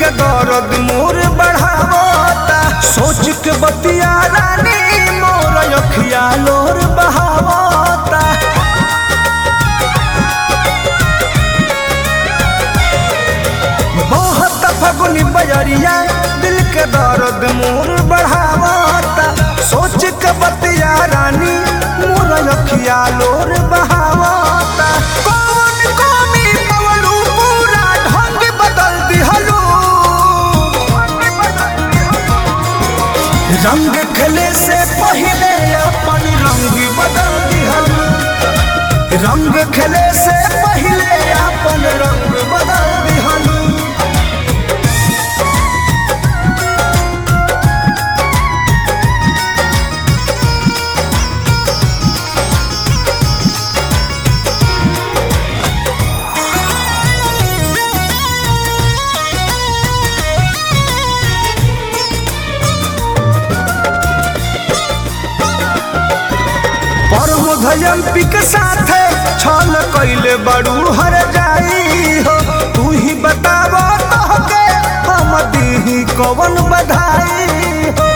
के दर्द मोर बढ़ावता सोच के बतिया रानी मोर अखिया लोर बहावता बहुत फगुनी बजरिया दिल के दर्द मोर बढ़ावता सोच के बतिया रानी मोर अखिया लोर बहावता कौन कमी पवलू पूरा ढंग बदल दिहलू रंग खेले से पहले अपन रंग बदल दिहलू रंग खेले से पहले अपन रंग बदल दिहलू परमधयंती के साथे छल कैले बड़ू हर जाई हो तू ही बताव तोहके हम दीही कवन बधाई हो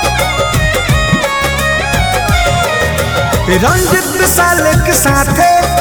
रंजित साल के साथे